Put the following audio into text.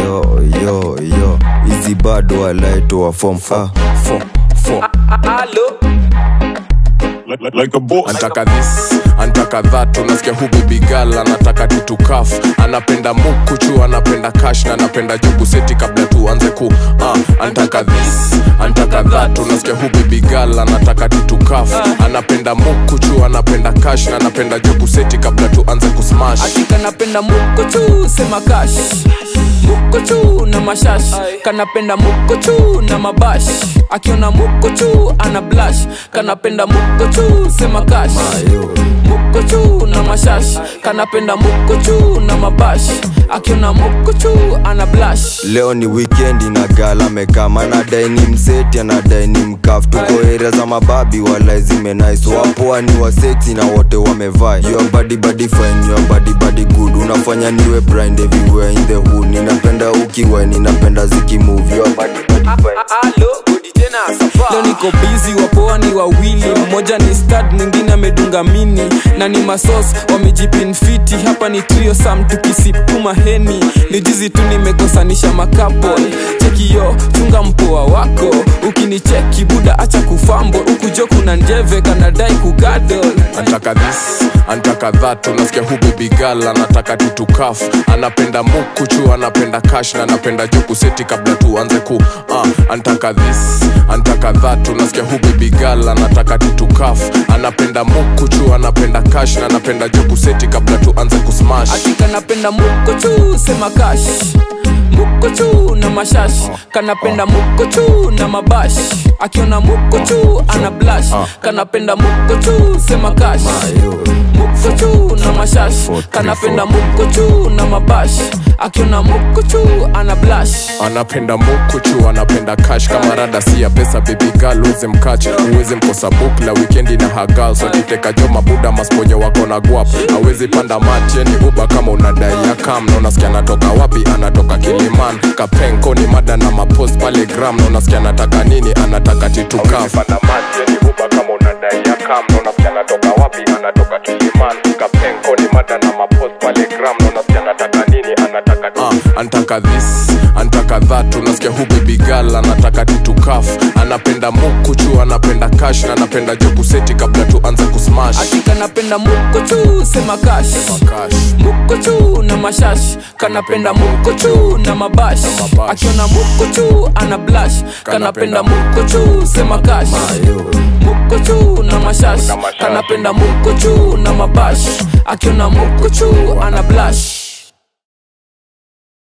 yo yo yo hizi bado walaitoa fom ah. Fo, fo. like, like, like a boss. antaka this antaka that unasikia hu bibigal anataka tutukaf anapenda mukuchu anapenda kash na anapenda jugu seti kabla tuanze ku uh, antaka this antaka that unasikia hu bibigal anataka tutukaf anapenda mukuchu anapenda kash na anapenda jugu seti kabla tuanze kusmash ati kanapenda mukuchu sema kash mukuchu na mashash kanapenda mukuchu na mabash akiona mukuchu ana blash kanapenda mukuchu sema kash mukuchu na mashash kanapenda mukuchu na mabash akiona mukuchu ana blash leo ni wikendi na gala mekama anadai ni mseti anadai ni mkaf tuko area za mababi wala zimenais wapoa ni waseti na wote wamevaa your body body fine your body body good unafanya niwe blind everywhere in the hood ninapenda ukiwa ninapenda zikimove your body body fine leo niko bizi wapoa ni wawili mmoja ni stad mwingine amedunga mini na ni masos wamejipinfiti hapa ni trio sam tukisipuma heni ni jizi tu nimekosanisha makapol chekiyo chunga mpoa wako ukinicheki buda acha kufambo ukujo kuna njeve kanadai kugadol antaka this antaka that unasikia hu bibigal anataka tutukaf anapenda mukuchu anapenda kash na anapenda juku seti kabla tuanze ku uh, antaka this antaka that unasikia hu bibigal anataka tutukaf anapenda mukuchu anapenda kash na anapenda juku seti kabla tuanze kusmash ati kanapenda mukuchu sema kash mukuchu na mashash kanapenda mukuchu na mabash akiona mukuchu ana blash kanapenda mukuchu sema kash mukuchu na mashash kanapenda mukuchu na mabash akiona mukuchu ana blash anapenda mukuchu anapenda kash kama rada si ya pesa bibigal uweze mkach uweze mkosa book la wikendi na hagal sokiteka jo mabuda masponyo wako na guap awezi panda matieni uba kama unadai ya kam na unasikia anatoka wapi anatoka kiliman kapenko ni mada na mapost pale gram na unasikia anataka nini anataka titukaf uh, antaka this antaka that unasikia hu bibigal anataka titukaf anapenda mukuchu anapenda kash na anapenda juku seti kabla tuanze kusmash ati kanapenda mukuchu sema kash Kash. mukuchu na mashash kanapenda mukuchu na mabash mabash. akiona mukuchu ana blash kanapenda mukuchu sema kash mukuchu na mashash kanapenda mukuchu na mabash akiona mukuchu ana blash